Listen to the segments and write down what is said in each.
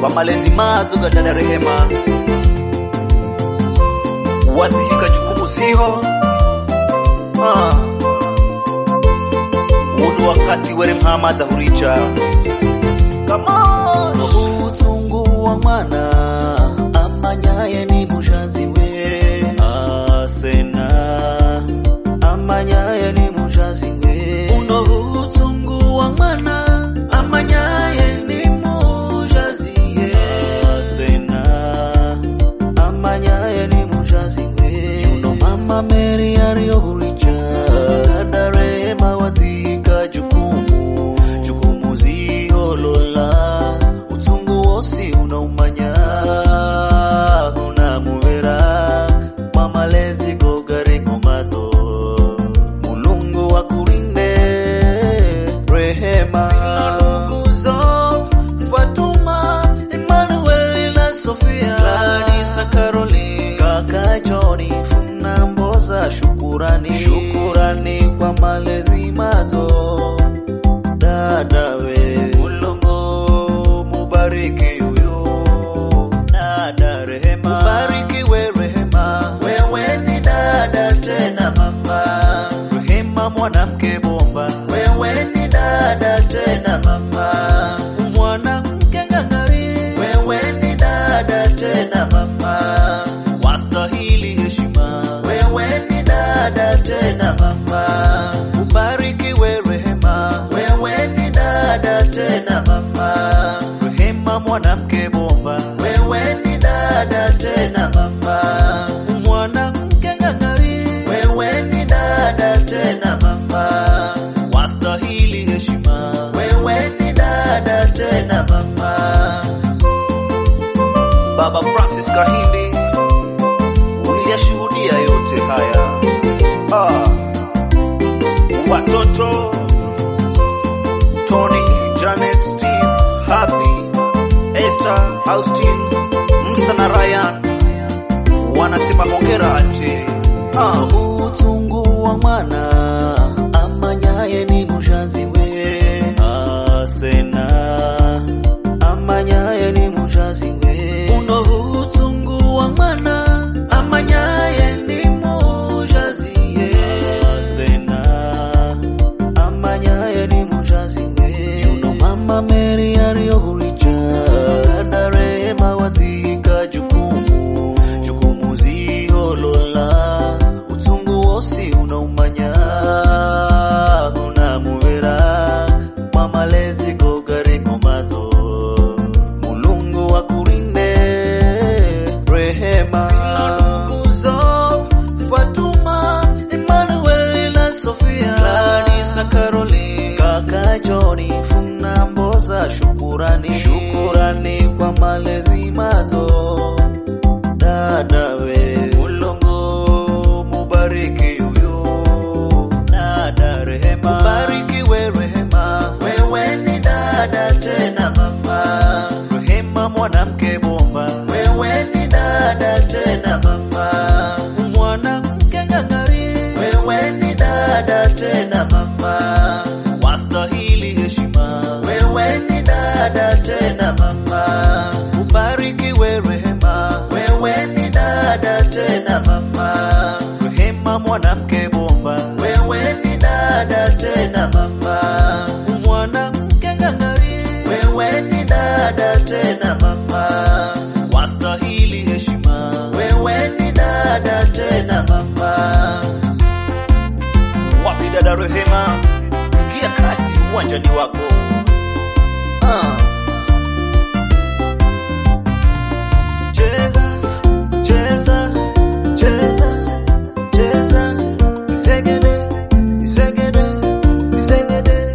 kwa malezi mazoga dada Rehema wadhihika jukumu ziho ah. unu wakati were mhama zahuricha kama utungu wa mwana amanyaye ni mushazi we asena amanyaye ni mushazi we uno utungu wa mwana amanyaye ni mushazi ye asena amanyaye ni mushazi we uno mama Mary aliyohuricha dada Rehema wazika jukumu jukumu ziholola utungu wosi unaumanya unamuvera mwamalezi gogari ngomazo mulungu wakurinde rehema nduguzo fatuma emmanuel na sofia gladys na caroline kaka joni funa mboza shukurani shukurani kwa malezi mazo dadawe mulungu mubariki huyo dada rehema mubariki we rehema wewe ni dada tena mama rehema mwanamke bomba wewe ni dada tena mama mwanamke ngangari wewe ni dada tena mama wastahili heshima wewe ni dada tena mama ubariki we rehema wewe ni dada tena mama rehema mwanamke bomba wewe ni dada tena mama mwanamke ngangari wewe ni dada tena mama wastahili heshima wewe ni dada tena mama Baba Francis Kahindi, uliyashuhudia yote haya ah. Watoto Tony, Janet, Steve, Happy, Esther, Austin, Musa na Ryan wanasema hongera ati ah. utungu wa mwana amanyaye ni mushazi we Asena amanyaye ni mushazi we uno utungu wa mwana amanyaye ni mushazi ye Asena amanyaye ni mushazi we uno mama Mary aliyohuricha dada Rehema wazika jukumu jukumu ziholola utungu wosi unaumanya unamuvera mwamalezi gogari ngomazo mulungu wakurinde rehema nduguzo fatuma emmanuel na sofia gladys na caroline kaka joni funa mboza shukurani shukurani kwa malezi mazo dadawe mulungu mubariki huyo dada rehema mubariki we rehema wewe ni dada tena mama rehema mwanamke bomba wewe ni dada tena mama mwanamke ngangari wewe ni dada tena mama wastahili heshima wewe ni dada tena mama ubariki we rehema wewe ni dada tena mama rehema mwanamke bomba wewe ni dada tena mama mwanamke ngangari wewe ni dada tena mama wastahili heshima wewe ni dada tena mama wapi dada Rehema, ingia kati uwanjani wako ah. Cheza, cheza, cheza, cheza, zegede, zegede, zegede.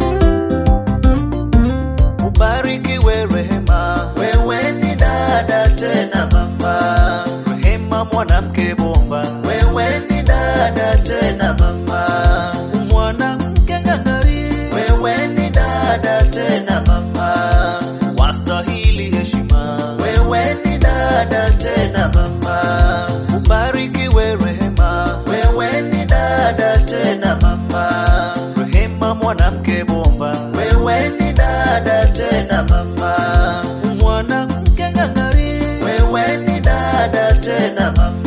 Ubariki we rehema, wewe ni dada tena mama. Rehema mwanamke bomba, Wewe ni dada tena mama. Mwanamke ngangari, wewe ni dada tena mama. wastahili heshima Wewe ni dada tena mama. Ubariki we rehema, wewe ni dada tena mama. Rehema mwanamke bomba, Wewe ni dada tena mama. Mwanamke tena mama